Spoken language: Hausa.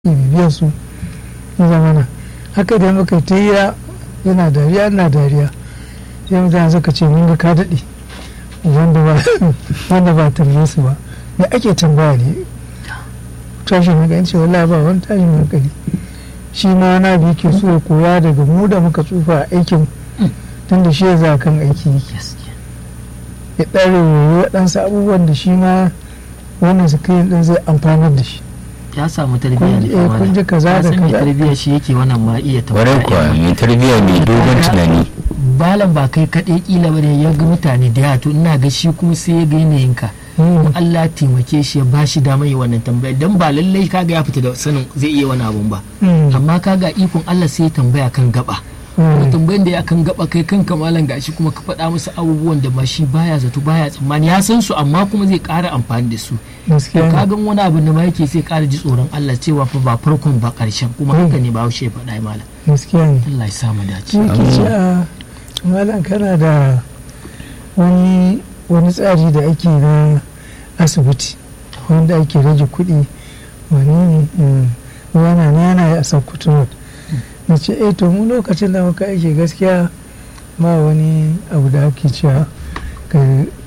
bibiyar su ya zamana haka da muka ta hira yana dariya na dariya sai mutane suka ce mun ga ka daɗe wanda ba tambaye su ba me ake tambaya ne tashin hankali ce wallahi ba wani tashin hankali shi ma na bi ke so ya koya daga mu da muka tsufa a aikin tun da shi ya za kan aiki yake ya ɗare waɗansu abubuwan da shi ma wannan su kai ɗin zai amfanar da shi ya samu tarbiyya ne eh, kun ji kaza da mai kaza. tarbiyya shi yake wannan ma iya Kwarai kuwa mai tarbiyya mai dogon tunani. balan ba kai kaɗai kila ba ne ya ga mutane da yawa to ina ga shi kuma sai ya ga yanayinka Mm. Allah taimake shi ya bashi damar yi wannan tambaya dan ba lallai kaga ya fita da sanin zai iya wani abun ba Mm. amma kaga ikon Allah sai ya tambaya kan gaba kuma tambayan da ya kan gaba kai kanka malam gashi kuma ka faɗa musu abubuwan da ba shi baya zato baya tsammani ya san su amma kuma zai ƙara amfani da su to gaskiya ne. kagan wani abu da ma yake sai ƙara ji tsoron Allah cewa fa ba farkon ba ƙarshen kuma haka ne ba haushe ya faɗa malam gaskiya ne Allah ya samu dace shi ke ce a malam kana da wani wani tsari da ake na asibiti wanda ake rage kuɗi wani ne mm, yana na yana yi a sakkwato road na ce eh to mu lokacin da muka aiki gaskiya ba wani abu da ake cewa ka